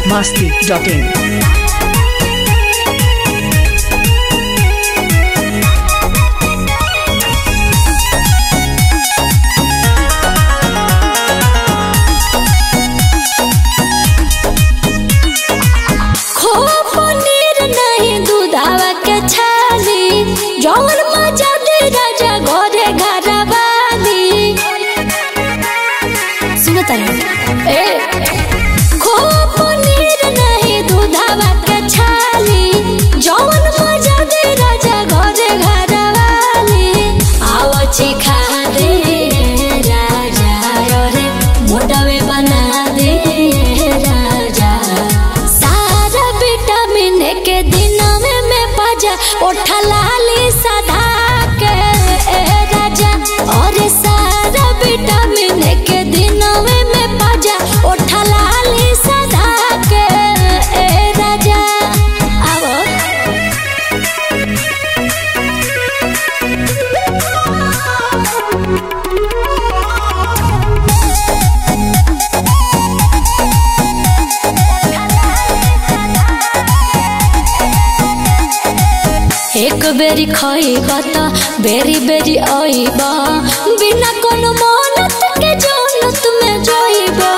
masti.in. खो पनीर नहीं दूधावा के छाली जौन मजा दे राजा घरे घरवाली सुनो तारा ए खो पनीर नहीं दूधावा के छाली जौन मजा दे राजा घरे घरवाली आवची खा दे राजा रे मोटावे बना दे राजा सारा विटामिन के दिन में मैं पाजा उठा लाली सदा के ए राजा और सारा विटामिन के दिन में मैं पाजा उठा लाली सदा के ए राजा आवो एक बेरी खइबा त बेरी बेरी आइबा बिना कोनो मानत के जन्नत में जाइबा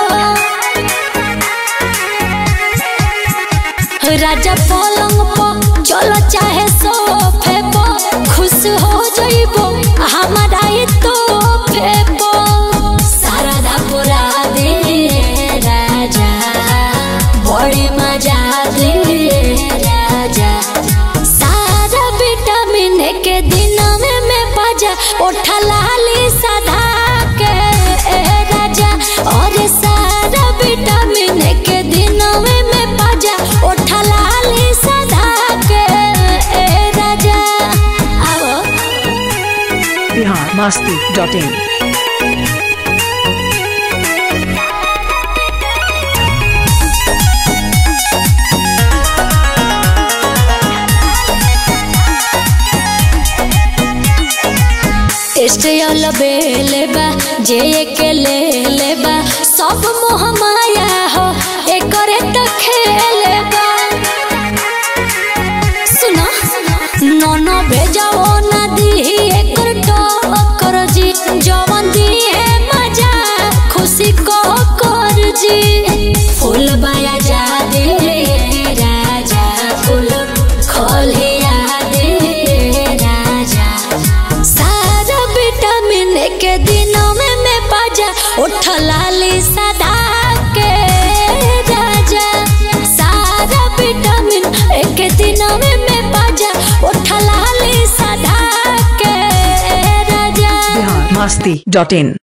राजा पलंग पर चलो चाहे सोफे पर खुश हो जाइबो हमारा ये तोहफे पर सारा धा पुरा दे राजा बड़ी मजा दे राजा सारा विटामिन के दिन में मैं बाजा उठा लाली सदा के ए राजा और सारा विटामिन के दिन में मैं बाजा उठा लाली सदा के ए राजा आओ Bihar masti.in. स्टेल बेले बा जे के ले ले बा सब मोह माया हो एकरे त खेले बा सुना नोनो भेजाओ ना दी एकर टक्कर जी जवन दी है मजा खुशी को कर जी फूल बाया जा दे राजा फूल खोलिया दे राजा सारा विटामिन के दिनों में मैं बाजा उठ लाली सदा के राजा सारा विटामिन एक दिनों में मैं बाजा उठ लाली सदा के राजा Bihar masti.in.